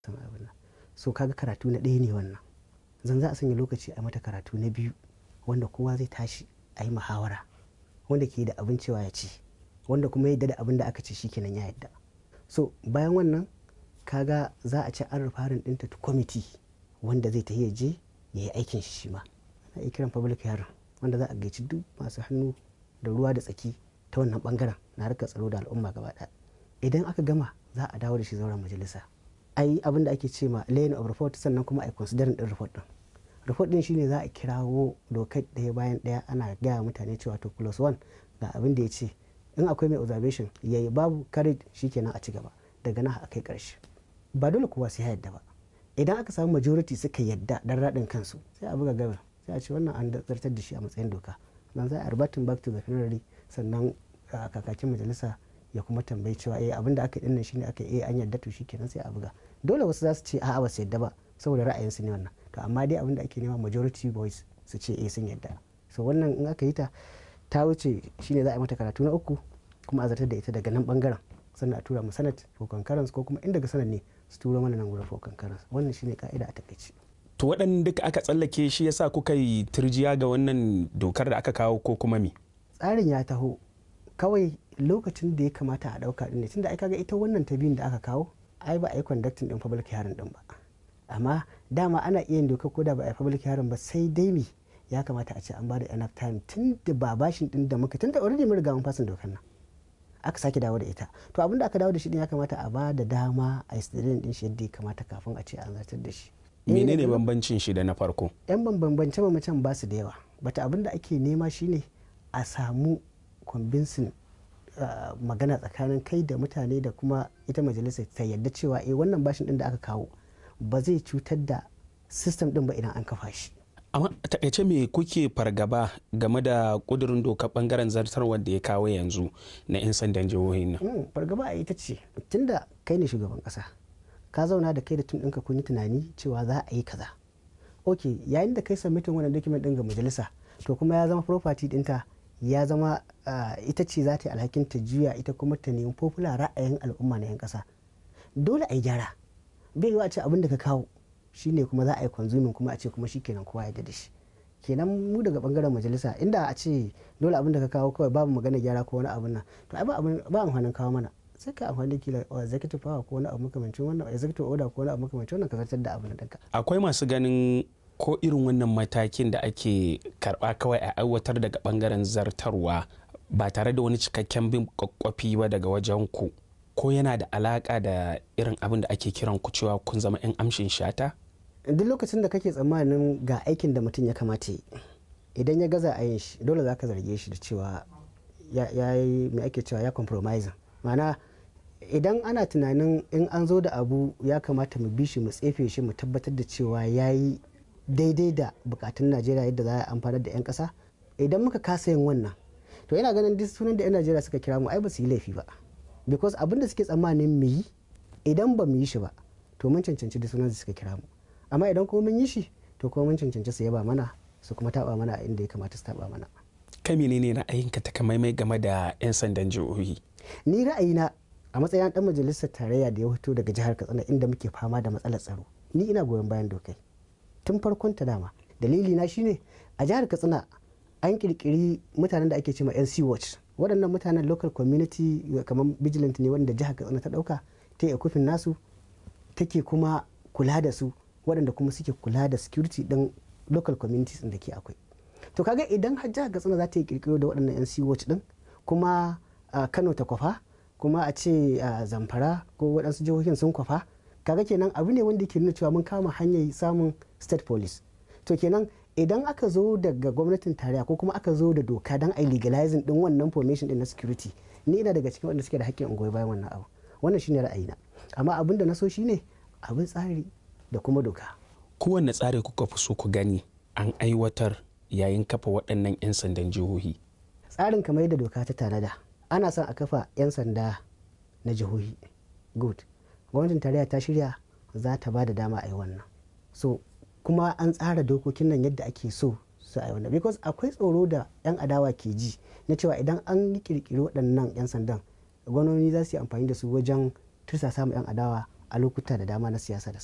so kaga karatu na ɗaya ne wannan zan za a sanya lokaci a mata karatu na biyu wanda kowa zai tashi a yi muhawara wanda ke da abin cewa ya ci wanda kuma yadda da abin da aka ce shikenan ya yadda so bayan wannan kaga za a ci an rufarin ɗinta ta kwamiti wanda zai ta je ya yi aikin shi ma ana iya kiran public hearing wanda za a gaici duk masu hannu da ruwa da tsaki ta wannan bangaren na harkar tsaro da al'umma gaba ɗaya idan aka gama za a dawo da shi zauren majalisa a yi abin da ake ce ma laying of report sannan kuma a yi considering din report din report din shine za a kirawo dokar ɗaya bayan ɗaya ana gaya mutane cewa to plus one ga abin da ya ce in akwai mai observation yayi babu carried shikenan a ci gaba daga nan a kai ƙarshe ba dole kowa sai ya yadda ba idan aka samu majority suka yadda dan raɗin kansu sai a buga gabar sai a ce wannan an zartar da shi a matsayin doka nan za a reverting back to the plenary sannan kakakin majalisa ya kuma tambayi cewa eh abin da aka yi dinnan shine aka yi an yarda to shikenan sai a buga dole wasu za su ce a'a ba su yarda ba saboda ra'ayinsu ne wannan to amma dai abin da ake nema majority voice su ce eh sun yarda so wannan in aka yi ta ta wuce shine za a yi mata karatu na uku kuma a zartar da ita daga nan bangaren sannan a tura mu senate for concurrence ko kuma in daga senate ne su turo mana nan gurin for concurrence wannan shine ka'ida a takaice to waɗanda duka aka tsallake shi yasa kuka yi turjiya ga wannan dokar da aka kawo ko kuma me tsarin ya taho kawai lokacin da ya kamata a ɗauka ɗin ne tunda ai kaga ita wannan ta biyun da aka kawo ai ba a yi conducting ɗin public hearing ɗin ba amma dama ana iya yin doka ko da ba a yi public hearing ba sai dai me ya kamata a ce an bada enough time tun da ba bashin ɗin da muka tun da already mun riga mun fasin dokar nan aka sake dawo da ita to abin da aka dawo da shi din ya kamata a ba da dama a yi din shi yadda ya kamata kafin a ce an zartar da shi menene bambancin shi da na farko yan bambance bambancen ba su da yawa bata abin da ake nema shine a samu convincing Uh, magana tsakanin kai da mutane da kuma ita majalisar ta yadda cewa eh wannan bashin din da aka kawo ba zai cutar da system din ba idan an kafa shi amma takaice me kuke fargaba game da kudurin doka bangaren zartarwar da ya kawo yanzu na 'yan sandan jihohin nan mm, fargaba a ita ce tunda kai ne shugaban kasa ka zauna da kai da tun ɗinka kun yi tunani cewa za a yi kaza ok yayin da kai submitin wannan document din ga majalisa to kuma ya zama property dinta ya zama uh, ita ce za ta yi alhakin ta juya ita kuma ta nemi popular ra'ayin al'umma na 'yan ƙasa dole a yi gyara bai yiwa a ce abin da ka kawo shine kuma za a yi consuming kuma a ce kuma shikenan kowa ya da shi kenan mu daga bangaren majalisa inda a ce dole abin da ka kawo kawai babu magana gyara ko wani abin nan to ai ba ba amfanin kawo mana sai ka amfani da kila executive power ko wani abu makamancin wannan executive order ko wani abu makamancin wannan ka zartar da abin da akwai masu ganin ko irin wannan matakin da ake karba kawai a aiwatar daga bangaren zartarwa ba tare da wani cikakken bin kwakwafi ba daga wajen ku ko yana da alaka da irin abin da ake kiran ku cewa kun zama 'yan amshin shata duk lokacin da kake tsammanin ga aikin da mutum ya kamata yi idan ya gaza a yin shi dole za ka zarge shi da cewa ya yi mai ake cewa ya compromising ma'ana idan ana tunanin in an zo da abu ya kamata mu bi shi mu tsefe shi mu tabbatar da cewa ya yi daidai da bukatun najeriya yadda za a amfanar da 'yan kasa idan muka kasa yin wannan to yana ganin duk sunan da 'yan najeriya suka kira mu ai ba su yi laifi ba because abin da suke tsammanin mu yi idan ba mu yi shi ba to mun cancanci duk sunan da suka kira mu amma idan kuma mun yi shi to kuma mun cancanci su yaba mana su kuma taba mana a inda ya kamata su taba mana kai menene ra'ayinka takamaimai game da 'yan sandan jihohi ni ra'ayina a matsayin dan majalisar tarayya da ya fito daga jihar katsina inda muke fama da matsalar tsaro ni ina goyon bayan dokai tun farkon ta dama dalili na shine a jihar katsina an kirkiri mutanen da ake cewa nc watch waɗannan mutanen local community kamar vigilant ne wanda jihar katsina ta ɗauka ta yi kufin nasu take kuma kula da su waɗanda kuma suke kula da security ɗin local communities da ke akwai to kaga idan har jihar katsina za ta yi kirkiro da waɗannan nc watch ɗin kuma kano ta kwafa kuma a ce zamfara ko waɗansu jihohin sun kwafa kaga kenan abu ne wanda ke nuna cewa mun kama hanyar samun state police to kenan idan aka zo daga gwamnatin tarayya ko kuma aka zo da doka don a legalizing din wannan formation din na security ni ina daga cikin wanda suke da hakkin goyi bayan wannan abu wannan shine ra'ayina amma abin da na so shine abin tsari da kuma doka kowanne tsari kuka fi so ku gani an aiwatar yayin kafa waɗannan 'yan sandan jihohi tsarin kamar yadda doka ta tanada ana son a kafa 'yan sanda na jihohi good gwamnatin tarayya ta shirya za ta ba da dama a yi wannan so kuma an tsara dokokin nan yadda ake so su a yi wannan because akwai tsoro da 'yan adawa ke ji na cewa idan an yi kirkiri waɗannan 'yan sandan gwamnoni za su yi amfani da su wajen tursasa ma 'yan adawa a lokuta da dama na siyasa da